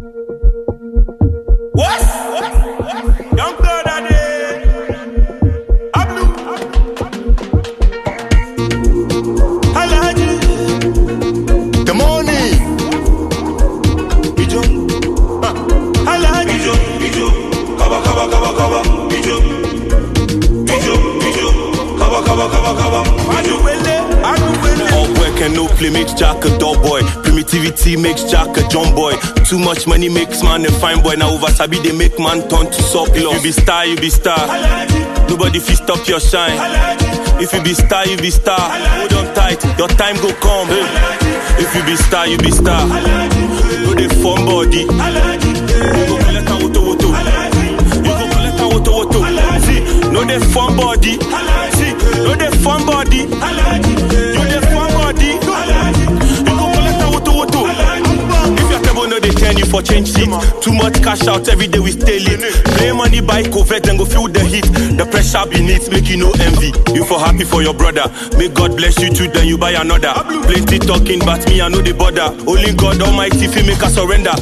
What? Young blood are there. Ablu. Alaji. The morning. Ijo. Ah. Alaji. Ijo, ijo, kaba kaba kaba kaba, ijo, ijo, ijo, kaba kaba kaba kaba, ijo. Aduwele. Aduwele. All work and no play makes Jack a dull boy. Primitivity makes Jack a John boy. Too much money makes man a fine boy. Now over Sabi they make man turn to surplus. You be star, you be star. Nobody fit stop your shine. If you be star, you be star. Hold on tight, your time go come. If you be star, you be star. No dey form body. You go collect a woto woto. You go collect a woto woto. See, no dey form body. See, no dey form body. You dey form body. You go collect a woto woto. If your table no dey turn you for change seat. Too much cash out every day we stay late. Play money buy covert then go feel the heat. The pressure beneath make you no envy. You for happy for your brother. May God bless you too then you buy another. Plenty talking but me I know the bother. Only God Almighty fi make us surrender.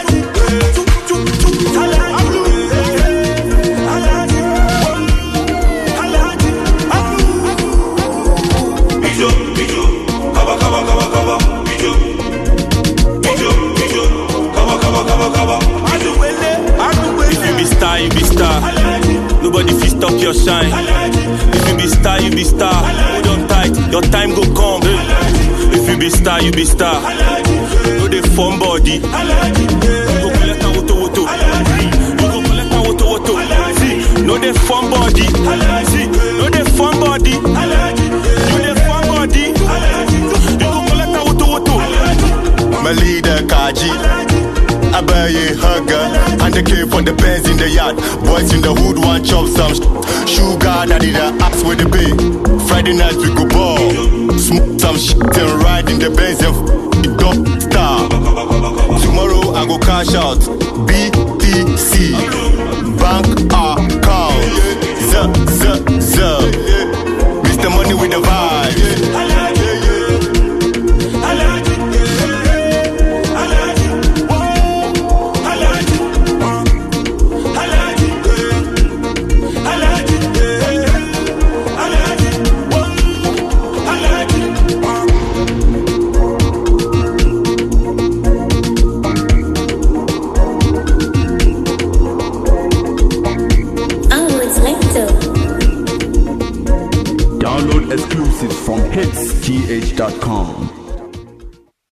Ijo, ijo, kaba kaba kaba kaba, ijo, ijo, ijo, kaba kaba kaba kaba, ijo. Aduwele. If you be Aduwele. star, you be star. Nobody fit stop your shine. If you be star, you be star. Hold on tight, your time go come. If you be star, you be star. No dey form body. You go collect a woto woto. You go collect a woto woto. See, no dey form body. See, no dey form body. You dey form body. You go collect a woto woto. My leader Kaji. Abaye hugger. And the came from the Benz in the yard. Boys in the hood want chop some sh- sugar. Daddy the axe with the bay. Friday night we go ball. Smoke some shit and ride in the Benz and f- it don't star. Tomorrow I go cash out. BTC.